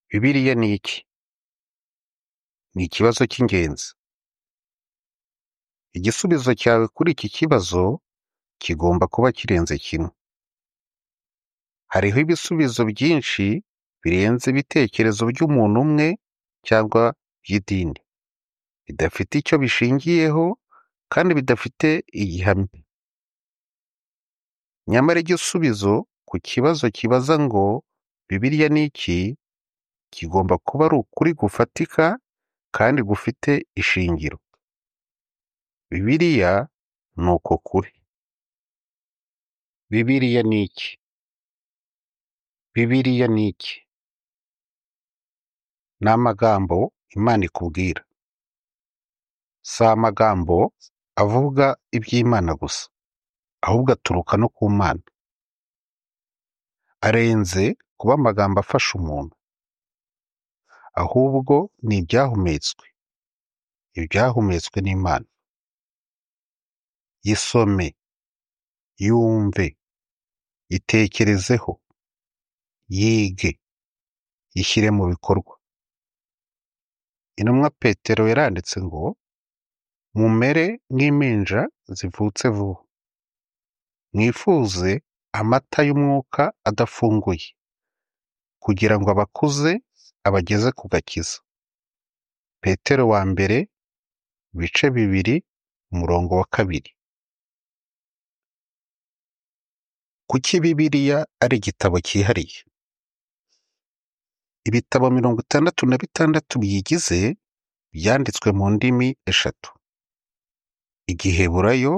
Bibiliya ni iki? Ni ikibazo cy'ingenzi. Igisubizo cyawe kuri iki kibazo kigomba kuba kirenze kimwe. Hariho ibisubizo byinshi birenze ibitekerezo by'umuntu umwe cyangwa by'idini, bidafite icyo bishingiyeho kandi bidafite igihamya. Nyamara igisubizo ku kibazo kibaza ngo Bibiliya ni iki? Kigomba kuba ari ukuri gufatika kandi gufite ishingiro. Bibiliya ni uko kuri. Bibiliya ni iki? Bibiliya ni iki? Ni amagambo Imana ikubwira. Si amagambo avuga iby'Imana gusa, ahubwo aturuka no ku Mana. Arenze kuba amagambo afasha umuntu, ahubwo ni ibyahumetswe. Ibyahumetswe n'Imana. Yisome, yumve, itekerezeho, yige, ishyire mu bikorwa. Intumwa Petero yaranditse ngo mumere nk'impinja zivutse vuba, mwifuze amata y'umwuka adafunguye, kugira ngo abakuze abageze ku gakiza. Petero wa mbere ibice bibiri umurongo wa kabiri. Kuki Bibiliya ari igitabo cyihariye? Ibitabo mirongo itandatu na bitandatu biyigize byanditswe mu ndimi eshatu: Igiheburayo,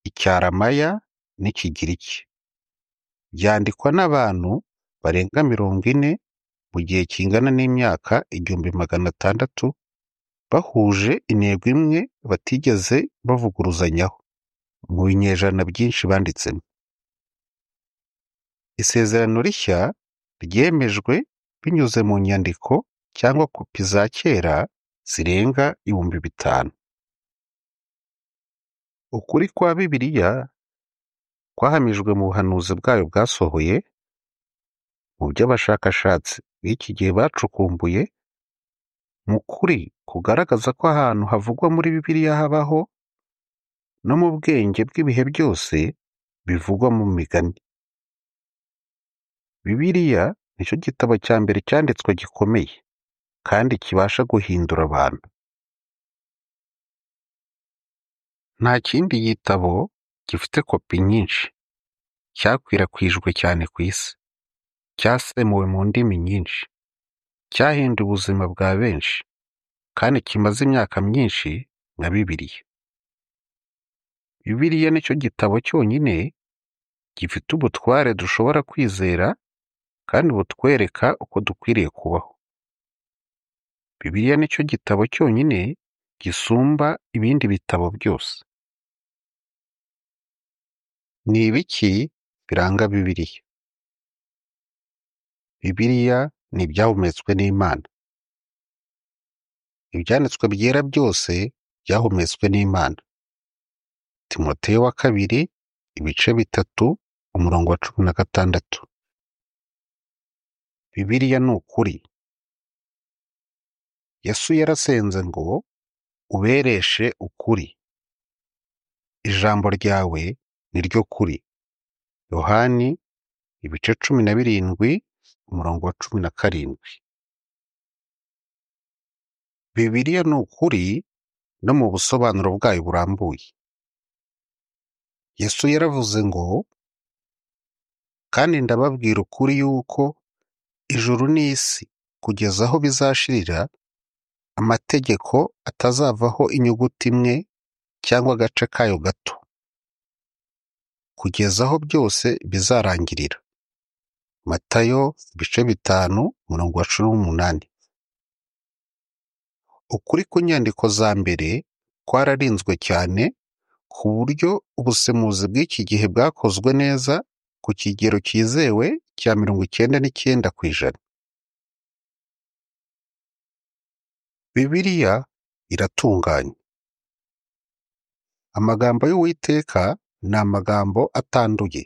Icyarameya n'Ikigiriki. Byandikwa n'abantu barenga mirongo ine mu gihe kingana n'imyaka igihumbi magana atandatu, bahuje intego imwe batigeze bavuguruzanyaho mu binyejana byinshi banditsemo. Isezerano rishya ryemejwe binyuze mu nyandiko cyangwa kopi za kera zirenga ibihumbi bitanu. Ukuri kwa Bibiliya kwahamijwe mu buhanuzi bwayo bwasohoye, mu byo abashakashatsi b'iki gihe bacukumbuye, mu kuri kugaragaza ko ahantu havugwa muri Bibiliya habaho, no mu bwenge bw'ibihe byose bivugwa mu migani. Bibiliya nicyo gitabo cya mbere cyanditswe gikomeye kandi kibasha guhindura abantu. Nta kindi gitabo gifite kopi nyinshi, cyakwirakwijwe cyane ku isi, cyasemuwe mu ndimi nyinshi, cyahinduye ubuzima bwa benshi kandi kimaze imyaka myinshi nka Bibiliya. Bibiliya nicyo gitabo cyonyine gifite ubutware dushobora kwizera kandi butwereka uko dukwiriye kubaho. Bibiliya nicyo gitabo cyonyine gisumba ibindi bitabo byose. Ni ibiki biranga Bibiliya? Bibiliya ni ibyahumetswe n'Imana. Ibyanditswe byera byose byahumetswe n'Imana. Timoteyo wa kabiri ibice bitatu umurongo wa cumi na gatandatu. Bibiliya ni ukuri. Yesu yarasenze ngo ubereshe ukuri. Ijambo ryawe ni ryo kuri. Yohani ibice cumi na birindwi umurongo wa cumi na karindwi. Bibiliya ni ukuri no mu busobanuro bwayo burambuye. Yesu yaravuze ngo kandi ndababwira ukuri yuko ijuru n'isi kugeza aho bizashirira amategeko atazavaho inyuguti imwe cyangwa agace kayo gato, kugeza aho byose bizarangirira. Matayo ibice bitanu umurongo wa cumi n'umunani. Ukuri ku nyandiko za mbere kwararinzwe cyane ku buryo ubusemuzi bw'iki gihe bwakozwe neza ku kigero cyizewe cya mirongo icyenda n'icyenda ku ijana. Bibiliya iratunganye. Amagambo y'Uwiteka ni amagambo atanduye.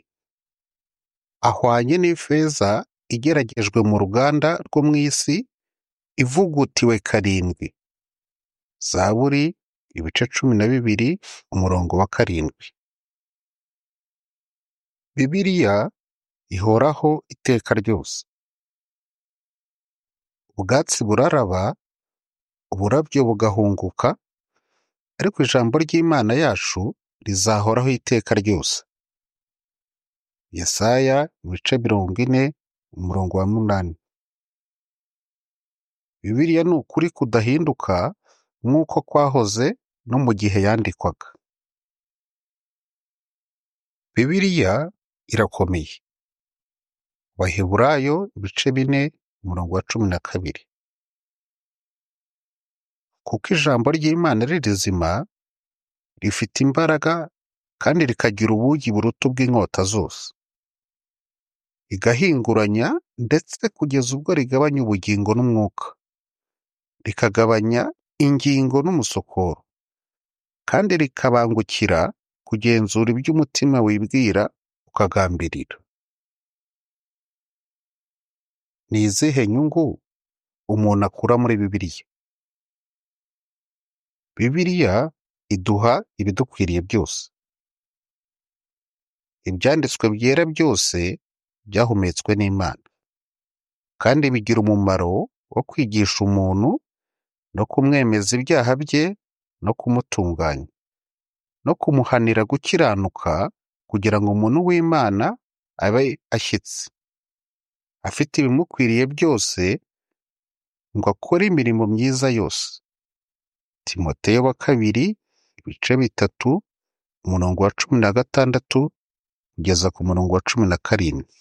Ahwanye n'ifeza igeragejwe mu ruganda rwo mu isi ivugutiwe karindwi zaburi ibice cumi na bibiri umurongo wa karindwi bibiriya ihoraho iteka ryose ubwatsi buraraba uburabyo bugahunguka ariko ijambo ry'imana yacu rizahoraho iteka ryose yesaya ibice mirongo ine umurongo wa munani bibiliya ni ukuri kudahinduka nk'uko kwahoze no mu gihe yandikwaga bibiliya irakomeye abaheburayo ibice bine umurongo wa cumi na kabiri kuko ijambo ry'imana ari rizima rifite imbaraga kandi rikagira ubugi buruta ubw'inkota zose rigahinguranya ndetse kugeza ubwo rigabanya ubugingo n'umwuka rikagabanya ingingo n'umusokoro kandi rikabangukira kugenzura ibyo umutima wibwira ukagambirira ni izihe nyungu umuntu akura muri bibiliya bibiliya iduha ibidukwiriye byose ibyanditswe byera byose byahumetswe n'imana kandi bigira umumaro wo kwigisha umuntu no kumwemeza ibyaha bye no kumutunganya no kumuhanira gukiranuka kugira ngo umuntu w'imana abe ashyitse afite ibimukwiriye byose ngo akore imirimo myiza yose timoteyo wa kabiri ibice bitatu umurongo wa cumi na gatandatu kugeza ku murongo wa cumi na karindwi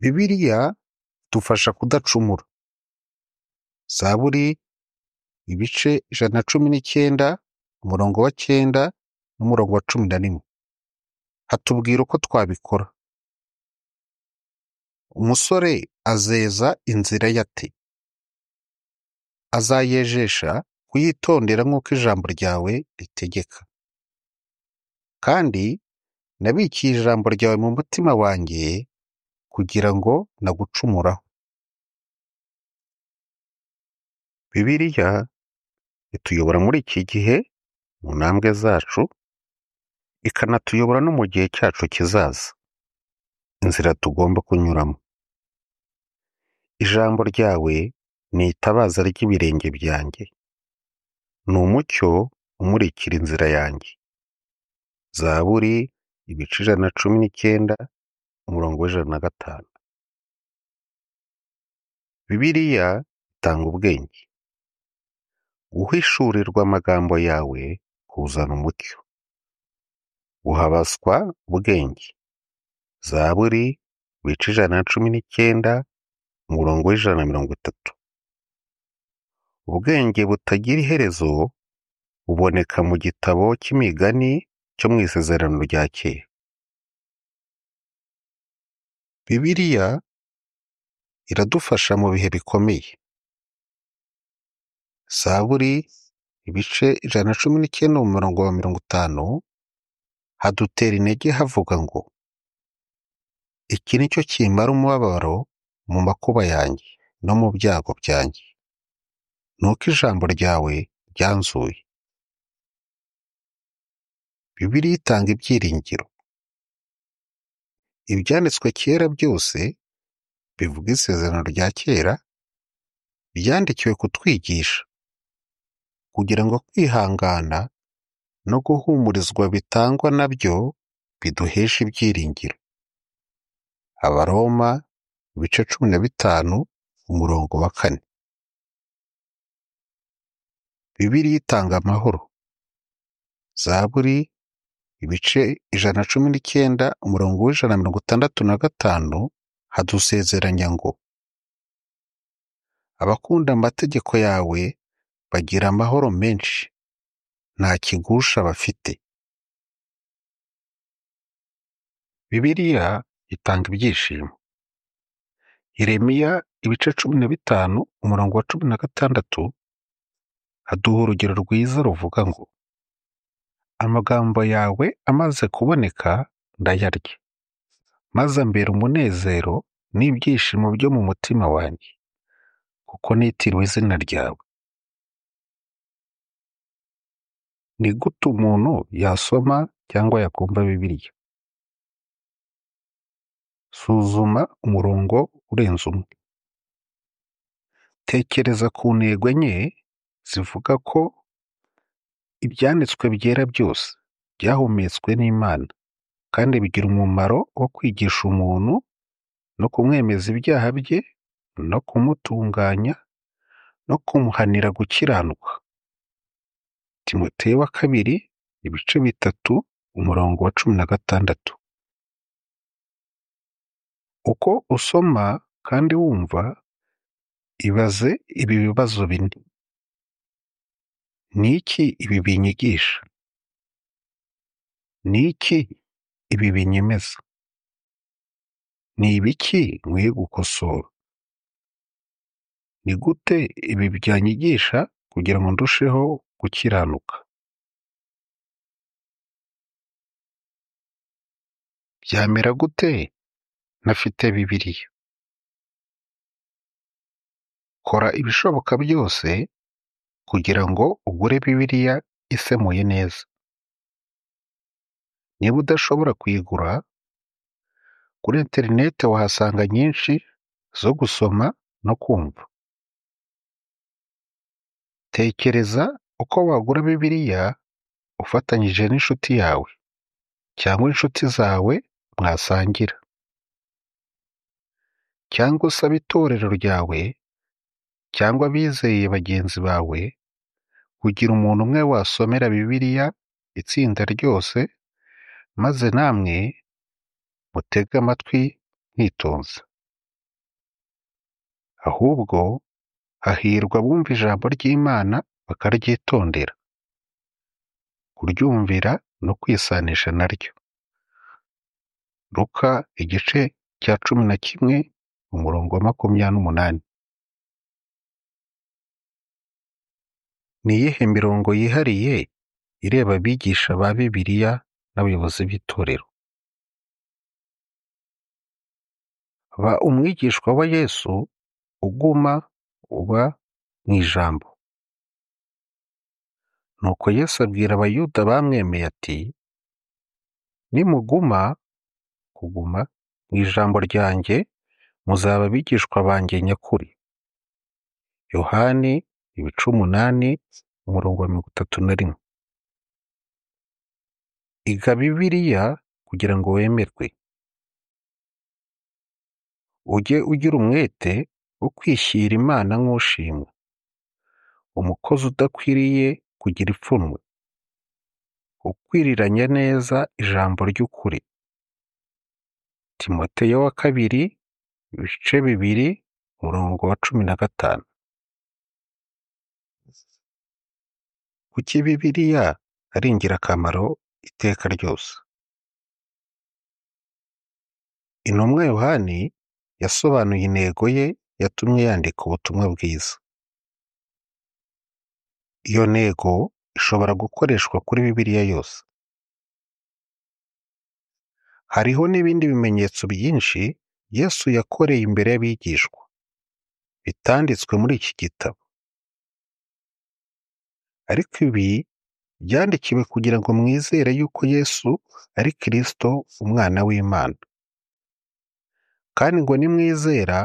bibiliya idufasha kudacumura zaburi ibice ijana na cumi n'icyenda umurongo wa cyenda n'umurongo wa cumi na rimwe hatubwira uko twabikora umusore azeza inzira ye ate azayejesha kuyitondera nk'uko ijambo ryawe ritegeka kandi nabikiye ijambo ryawe mu mutima wanjye kugira ngo nagucumuraho bibiliya ituyobora muri iki gihe mu ntambwe zacu ikanatuyobora no mu gihe cyacu kizaza inzira tugomba kunyuramo ijambo ryawe ni itabaza ry'ibirenge byanjye ni umucyo umurikira inzira yanjye zaburi ibice ijana na cumi n'icyenda umurongo w'ijana na gatanu bibiliya itanga ubwenge guhishurirwa amagambo yawe kuzana umucyo guhabaswa ubwenge zaburi ibice ijana na cumi n'icyenda umurongo w'ijana na mirongo itatu ubwenge butagira iherezo buboneka mu gitabo cy'imigani cyo mu isezerano rya kera bibiliya iradufasha mu bihe bikomeye zaburi ibice ijana na cumi n'icyenda mu murongo wa mirongo itanu hadutera intege havuga ngo iki ni cyo kimara umubabaro mu makuba yanjye no mu byago byanjye ni uko ijambo ryawe ryanzuye bibiliya itanga ibyiringiro ibyanditswe kera byose bivuga isezerano rya kera byandikiwe kutwigisha kugira ngo kwihangana no guhumurizwa bitangwa na byo biduhesha ibyiringiro abaroma ibice cumi na bitanu umurongo wa kane bibiliya itanga amahoro zaburi ibice ijana na cumi n'icyenda umurongo w'ijana na mirongo itandatu na gatanu hadusezeranya ngo abakunda amategeko yawe bagira amahoro menshi nta kigusha bafite bibiliya itanga ibyishimo Yeremiya ibice cumi na bitanu umurongo wa cumi na gatandatu haduha urugero rwiza ruvuga ngo amagambo yawe amaze kuboneka ndayarya maze ambera umunezero n'ibyishimo byo mu mutima wanjye kuko nitiriwe izina ryawe ni gute umuntu yasoma cyangwa yakumva bibiliya suzuma umurongo urenze umwe tekereza ku ntego enye zivuga ko ibyanditswe byera byose byahumetswe n'imana kandi bigira umumaro wo kwigisha umuntu no kumwemeza ibyaha bye no kumutunganya no kumuhanira gukiranuka timoteyo wa kabiri ibice bitatu umurongo wa cumi na gatandatu uko usoma kandi wumva ibaze ibi bibazo bine ni iki ibi binyigisha ni iki ibi binyemeza ni ibiki nkwiye gukosora ni gute ibi byanyigisha kugira ngo ndusheho gukiranuka byamera gute ntafite bibiliya kora ibishoboka byose kugira ngo ugure bibiliya isemuye neza niba udashobora kuyigura kuri interineti wahasanga nyinshi zo gusoma no kumva tekereza uko wagura bibiliya ufatanyije n'inshuti yawe cyangwa inshuti zawe mwasangira cyangwa usabe itorero ryawe cyangwa abizeye bagenzi bawe kugira umuntu umwe wasomera bibiliya itsinda ryose maze namwe mutege amatwi mwitonze ahubwo hahirwa abumva ijambo ry'imana bakaryitondera kuryumvira no kwisanisha naryo ruka igice cya cumi na kimwe umurongo wa makumyabiri n'umunani ni iyihe mirongo yihariye ireba abigisha ba bibiliya n'abayobozi b'itorero ba umwigishwa wa yesu uguma uba mu ijambo nuko yesu abwira abayuda bamwemeye ati nimuguma kuguma mu ijambo ryanjye muzaba abigishwa banjye nyakuri yohani ibice umunani umurongo wa mirongo itatu na rimwe iga bibiliya kugira ngo wemerwe ujye ugira umwete wo kwishyira imana nk'ushimwa umukozi udakwiriye kugira ipfunwe ukwiriranya neza ijambo ry'ukuri timoteyo wa kabiri ibice bibiri umurongo wa cumi na gatanu kuki bibiliya ari ingirakamaro iteka ryose intumwa yohani yasobanuye intego ye yatumye yandika ubutumwa bwiza iyo ntego ishobora gukoreshwa kuri bibiliya yose hariho n'ibindi bimenyetso byinshi yesu yakoreye imbere y'abigishwa bitanditswe muri iki gitabo ariko ibi byandikiwe kugira ngo mwizere yuko yesu ari kirisito umwana w'imana kandi ngo nimwizera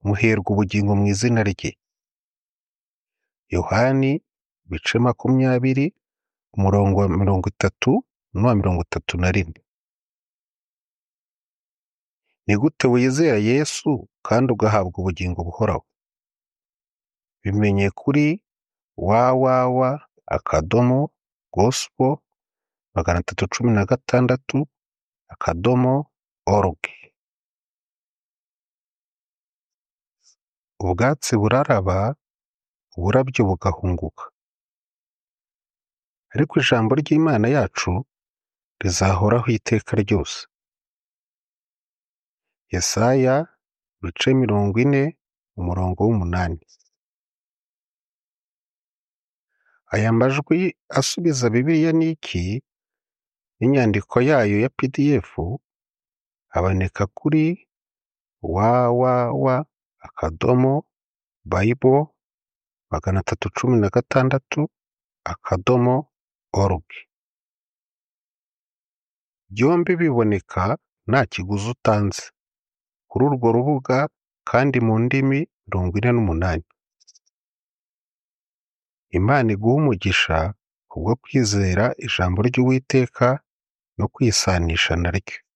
muherwa ubugingo mu izina rye yohani ibice makumyabiri umurongo wa mirongo itatu n'uwa mirongo itatu na rimwe ni gute wizera yesu kandi ugahabwa ubugingo buhoraho bimenye kuri wawawa akadomo gosipo magana atatu cumi na gatandatu akadomo oruge ubwatsi buraraba uburabyo bugahunguka ariko ijambo ry'imana yacu rizahoraho iteka ryose yesaya ibice mirongo ine umurongo w'umunani aya majwi asubiza bibiliya n'iki n'inyandiko yayo ya pdf aboneka kuri www akadomo bible magana atatu cumi na gatandatu akadomo org byombi biboneka nta kiguzi utanze kuri urwo rubuga kandi mu ndimi mirongo ine n'umunani imana iguha umugisha kubwo kwizera ijambo ry'uwiteka no kwisanisha naryo